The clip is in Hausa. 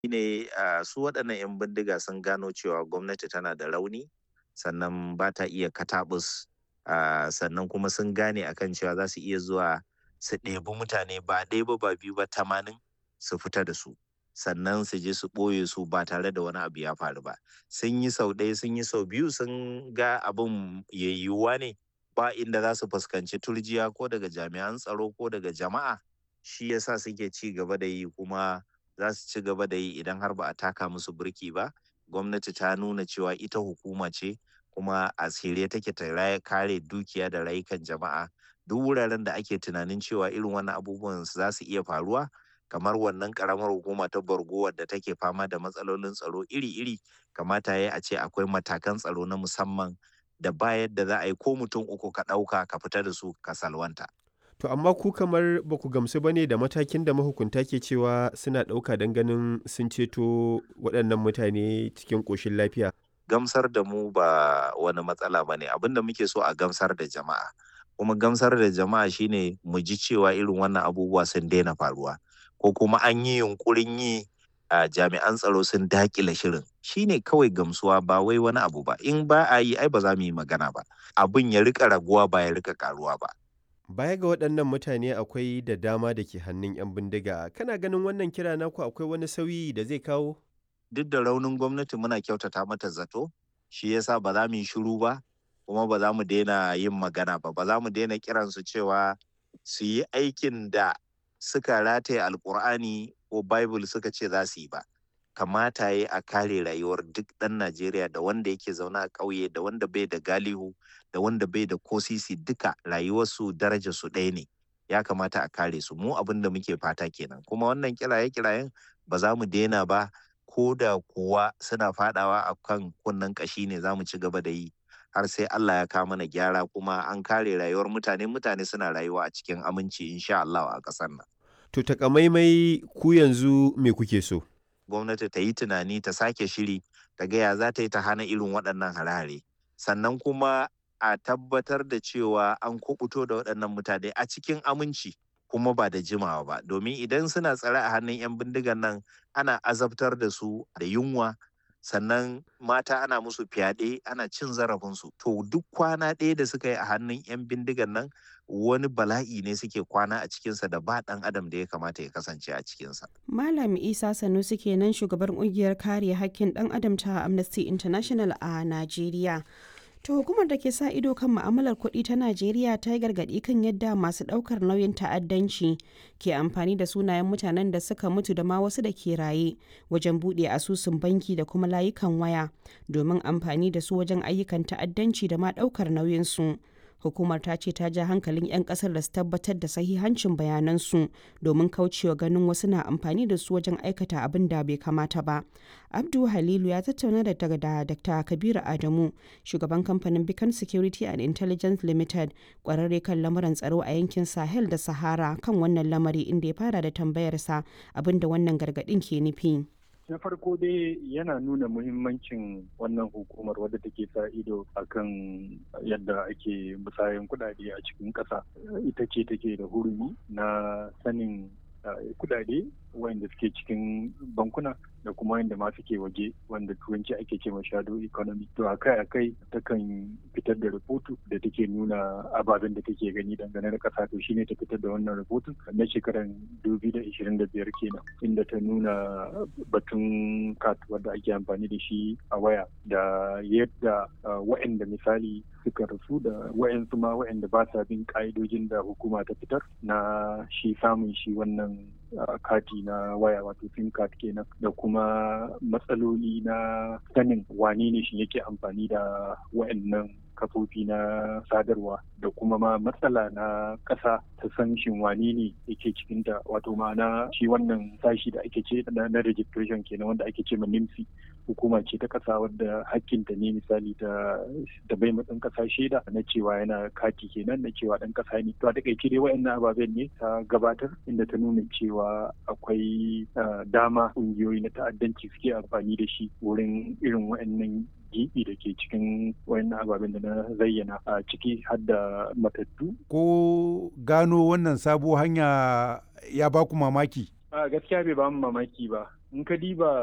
ne uh, su waɗannan 'yan bindiga sun gano cewa gwamnati tana da rauni sannan ba ta iya katabus uh, sannan kuma sun gane akan cewa za su iya zuwa su ɗebi mutane ba ɗaya ba ba biyu ba tamanin su fita da su sannan su je su ɓoye su ba tare da wani abu ya faru ba sun yi sau ɗaya sun yi sau biyu sun ga abin yayyuwa ne ba inda za su fuskanci turjiya ko daga jami'an tsaro ko daga jama'a shi yasa suke ci gaba da yi kuma za su ci gaba da yi idan har ba a taka musu birki ba gwamnati ta nuna cewa ita hukuma ce kuma a tsire take ta kare dukiya da rayukan jama'a duk wuraren da ake tunanin cewa irin wannan abubuwan za su iya faruwa kamar wannan karamar hukuma ta borgo wadda take fama da matsalolin tsaro iri-iri kamata ya a ce akwai matakan tsaro na musamman da bayar da za a yi ko mutum uku ka ɗauka ka fita da su ka salwanta. To amma ku kamar ba ku gamsu ba ne da matakin da mahukunta ke cewa suna ɗauka don ganin sun ceto waɗannan mutane cikin ƙoshin lafiya. Gamsar da mu ba wani matsala ba ne abin da muke so a gamsar da jama'a. Kuma gamsar da jama'a shine mu ji cewa irin wannan abubuwa sun daina faruwa. Ko kuma an yi yunkurin yi a jami'an tsaro sun dakile shirin shine kawai gamsuwa ba wai wani abu ba in ba a yi ai ba za mu yi magana ba abin ya rika raguwa ba ya rika karuwa ba Baya ga waɗannan mutane akwai da dama da ke hannun 'yan bindiga. Kana ganin wannan kira naku akwai wani sauyi da zai kawo? Duk da raunin gwamnati muna kyautata mata zato, shi yasa ba za mu yi shiru ba, kuma ba za mu daina yin magana ba, ba za mu daina kiransu cewa su yi aikin da suka rataye alkur'ani ko Bible suka ce za su yi ba. Kamata ya a kare rayuwar duk ɗan Najeriya da wanda yake zaune a ƙauye da wanda bai da galihu da wanda bai da kosisi duka rayuwarsu daraja su ɗaya ne ya kamata a kare su mu abin da muke fata kenan kuma wannan kiraye kirayen ba za mu daina ba ko da kuwa suna fadawa a kan kunnen kashi ne za mu ci gaba da yi har sai Allah ya kawo mana gyara kuma an kare rayuwar mutane mutane suna rayuwa a cikin aminci insha Allah a ƙasar nan. To takamaimai ku yanzu me kuke so? Gwamnati ta yi tunani ta sake shiri ta gaya za ta yi ta hana irin waɗannan hare-hare sannan kuma a tabbatar da cewa an kubuto da waɗannan mutane a cikin aminci kuma ba da jimawa ba domin idan suna tsare a hannun 'yan bindigan nan ana azabtar da su da yunwa sannan mata ana musu fyaɗe ana cin zarafinsu to duk kwana ɗaya da suka yi a hannun 'yan bindigan nan wani bala'i ne suke kwana a cikinsa da ba ɗan adam da ya kamata ya kasance a cikinsa. Malam Isa Sanusi kenan shugaban ƙungiyar kare hakkin ɗan adam ta Amnesty International a Najeriya. To hukumar da ke sa ido kan ma'amalar kuɗi ta Najeriya ta yi gargaɗi kan yadda masu ɗaukar nauyin ta'addanci ke amfani da sunayen mutanen da suka mutu da ma wasu da ke raye wajen buɗe asusun banki da kuma layukan waya domin amfani da su wajen ayyukan ta'addanci da ma ɗaukar nauyinsu. hukumar ta ce ta ja hankalin 'yan kasar da su tabbatar da sahihancin bayanansu domin kaucewa ganin wasu na amfani da su wajen aikata abin da bai kamata ba abdu halilu ya tattauna da daga da dr kabiru adamu shugaban kamfanin beacon security and intelligence limited kwararre kan lamuran tsaro a yankin sahel da sahara kan wannan lamari inda ya fara da tambayarsa abin da wannan gargadin ke nufi na farko dai yana nuna muhimmancin wannan hukumar wadda take sa ido akan yadda ake musayan kudade a cikin ƙasa ita ce take da hurumi na sanin kudade wanda suke cikin bankuna da kuma wanda ma suke waje wanda turanci ake ce shadow economy to akai akai takan fitar da rahoto da take nuna ababen da take gani dangane da kasa to shine ta fitar da wannan rahoton na shekaran 2025 kenan inda ta nuna batun kat wanda ake amfani da shi a waya da yadda wa'anda misali suka rasu da wa'ansu ma wa'anda ba sa bin ka'idojin da hukuma ta fitar na shi samun shi wannan kati na waya wato sim card kenan da kuma matsaloli na sanin wane ne shi yake amfani da wa'annan kafofi na sadarwa da kuma ma matsala na ƙasa ta san shin wane ne yake cikinta wato ma'ana shi wannan sashi da ake ce na registration kenan wanda ake ce ma nimsi hukuma ce ta ƙasa wadda hakkinta ne misali da bai matsan ƙasa shaida na cewa yana kati kenan na cewa ɗan ƙasa ne to a takaice dai wa'annan ababen ne ta gabatar inda ta nuna cewa akwai dama ƙungiyoyi na ta'addanci suke amfani da shi wurin irin wa'annan gibi da ke cikin wayannan ababen da na zayyana a ciki har da matattu. Ko gano wannan sabo hanya ya ba ku mamaki? A gaskiya bai ba mu mamaki ba. in ka diba